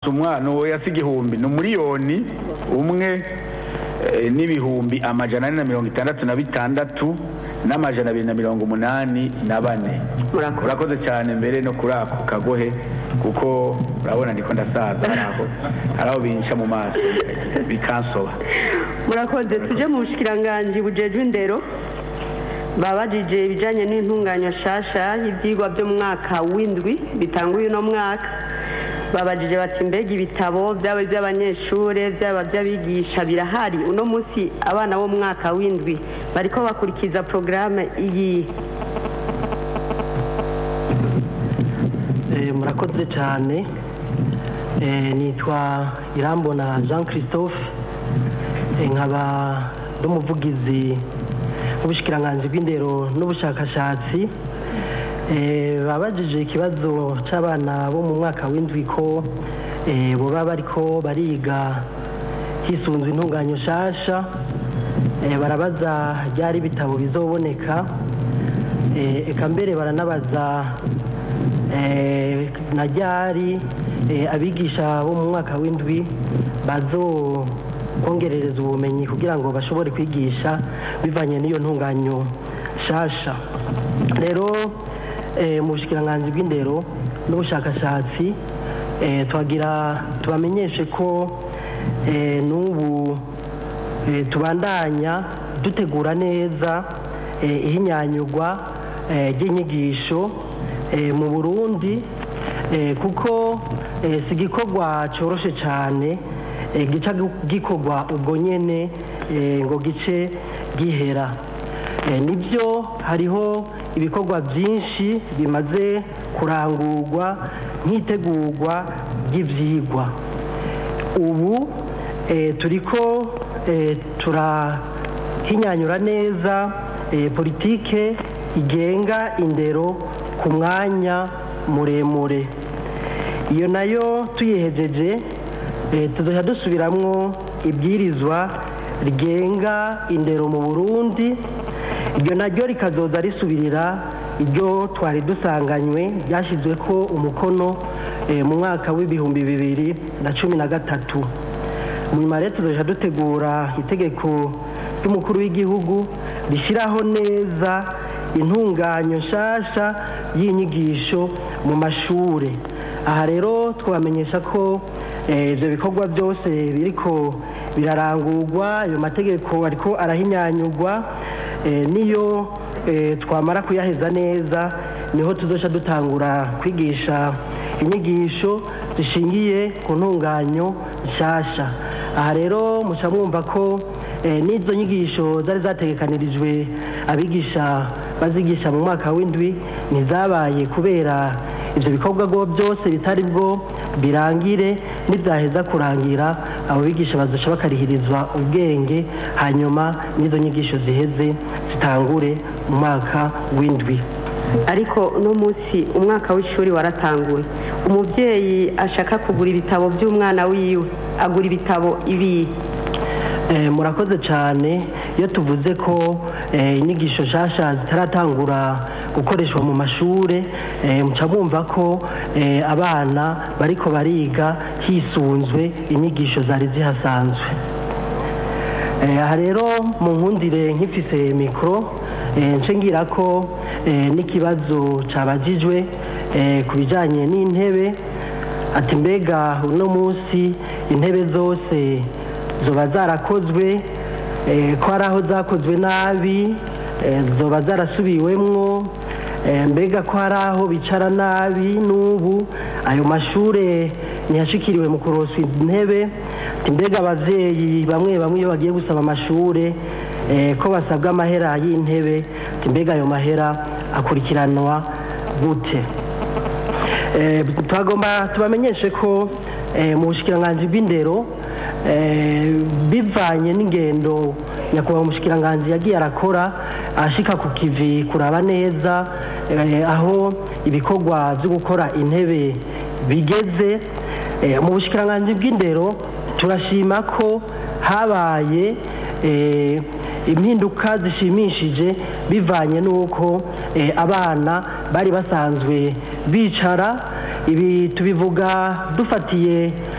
umwana uwo yasi igihumbi ni umuriyoni umwe eh, n'ibihumbi amajana ane na mirongo itandatu na bitandatu n'amajana abiri na mirongo umunani na bane Murakoze. urakoze cyane mbere no kuri ako kagohe kuko urabona ndiko ndasaza hari aho hari aho binca mu maso bikansoba murakoze tuje mu bushikiranganji bujejwe indero babajije ibijyanye n'intunganya shasha y'ibyigwa byo mu mwaka w'indwi bitanguye uno mwaka babajije bati mbega ibitabo byaba iby'abanyeshuri byaba by'abigisha birahari uno munsi abana bo mu mwaka w'indwi bariko bakurikiza porogaramu iyi Eh, murakoze cyane Eh, nitwa irambona jean christophe Eh, nkaba n'umuvugizi w'ubushikiranganji bw'indero n'ubushakashatsi Eh, babajije ikibazo cy'abana bo mu mwaka w'indwi ko eh, boba bariko bariga hisunzwe intunganyo nshasha Eh, barabaza ryari ibitabo bizoboneka Eh, eka mbere baranabaza eh, na ryari eh, abigisha bo mu mwaka w'indwi bazokongerereza ubumenyi kugira ngo bashobore kwigisha bivanye n'iyo ntunganyo nshasha rero eh, mu bushikiranganji bw'indero n'ubushakashatsi eh, twagira tubamenyeshe ko eh, n'ubu eh, tubandanya dutegura neza eh, ihinyanyurwa eh, ry'inyigisho eh, mu burundi eh, kuko eh, si igikorwa cyoroshe cyane eh, gica gikorwa ubwo nyene eh, ngo gice gihera Eh, nibyo hariho ibikorwa byinshi bimaze kurangurwa nk'itegurwa ry'ibyigwa ubu eh, turiko eh, turahinyanyura neza eh, politike igenga indero ku mwanya muremure iyo nayo tuyihejeje eh, tuzoja dusubiramwo ibwirizwa rigenga indero mu burundi iryo naryo rikazoza risubirira iryo twari dusanganywe ryashyizwe ko umukono eh, mu mwaka w'ibihumbi bibiri na cumi na gatatu nyuma rero tuzoja dutegura itegeko ry'umukuru w'igihugu rishyiraho neza intunganyo nshasha y'inyigisho mu mashuri aha rero twabamenyesha ko eh, ibyo bikorwa byose biriko birarangurwa ayo mategeko ariko arahinyanyurwa eh, niyo eh, twamara kuyaheza neza niho tuzoca dutangura kwigisha inyigisho zishingiye ku ntunganyo nshasha aha rero muca mwumva ko eh, n'izo nyigisho zari zategekanirijwe abigisha bazigisha mu mwaka w'indwi ntizabaye kubera ibyo bikorwa bwo byose bitari bwo birangire n'ibyaheza kurangira abo bigisha bazoca bakarihirizwa ubwenge hanyuma n'izo nyigisho ziheze zitangure mu mwaka w'indwi ariko uno munsi umwaka w'ishuri waratanguye umubyeyi ashaka kugura ibitabo by'umwana wiwe agura ibitabo ibi Eh, murakoze cyane iyo tuvuze ko eh, inyigisho nshasha zitaratangura gukoreshwa mu mashuri eh, muca mwumva ko eh, abana bariko bariga hisunzwe inyigisho zari zihasanzwe Eh, aha rero mu nkundire nk'ifise mikoro eh, nce ngira ko eh, n'ikibazo cabajijwe eh, ku bijanye n'intebe ati mbega uno munsi intebe zose zoba zarakozwe eh, ko hari aho zakozwe nabi eh, zoba zarasubiwemwo eh, mbega ko hari aho bicara nabi n'ubu ayo mashure ntiyashikiriwe mu kuroswa intebe ati mbega abavyeyi bamwe bamwe iyo bagiye gusaba amashure eh, ko basabwa amahera y'intebe ati mbega ayo mahera akurikiranwa gute Eh, twagomba tubamenyeshe ko eh, mu bushikiranganji bw'indero eh, bivanye n'ingendo nyakubahwa umushikiranganji yagiye arakora ashika ku kivi kuraba neza eh, aho ibikorwa byo gukora intebe bigeze eh, mu bushikiranganji bw'indero turashima ko habaye eh, impinduka zishimishije bivanye n'uko eh, abana bari basanzwe bicara ibi tubivuga dufatiye